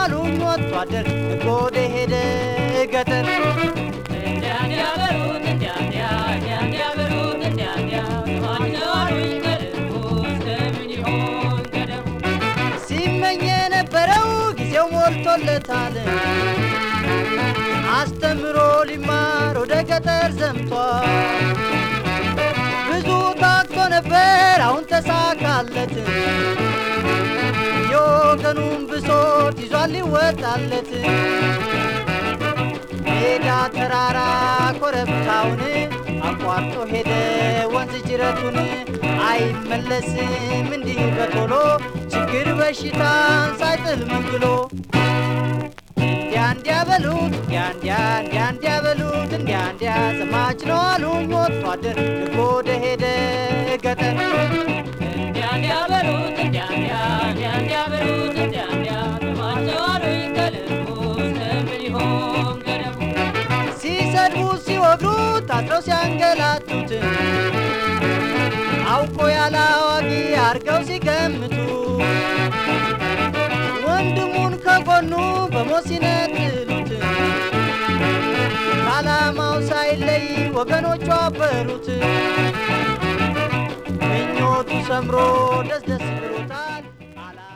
አሉኝ ወጥቶ አደር ጎደ ሄደ ገጠር እንዲያ እንዲያ በሉት እንዲያ እንዲያ እንዲያ እንዲያ በሉት እንዲያ እንዲያ ስማቸው አሉኝ ከልቡ እስከምን ይሆን ገደቡ ሲመኝ የነበረው ጊዜው ሞልቶለታል አስተምሮ ሊማር ወደ ገጠር ዘምቷል ብዙ ታክቶ ነበር አሁን ተሳካለት የወገኑን ብሶት ይዟል ሊወጣለት ሜዳ ተራራ ኮረብታውን አቋርጦ ሄደ ወንዝ ጅረቱን አይመለስም እንዲህ በቶሎ ችግር በሽታን ሳይጥል መንግሎ እንዲያ እንዲያ በሉት እንዲያ እንዲያ እንዲያ እንዲያ በሉት እንዲያ እንዲያ ዘማች ነው አሉኝ ወጥቶ አደር ወደ ሄደ ገጠር እንዲያ እንዲያ በሉት እንዲያ እንዲያ እንዲያ እንዲያ በሉት እንዲያ እንዲያ ስማቸው አሉኝ ከልቡ እስከምን ይሆን ገደቡ ሲሰድቡት ሲወግሩት አጥረው ሲያንገላቱት አውቆ ያለ አዋቂ አርገው ሲገምቱ ወንድሙን ከጎኑ በሞት ሲነጥሉት ከዓላማው ሳይለይ ወገኖቹ አበሩት ምኞቱ ሰምሮ ደስ ደስ ብሎታል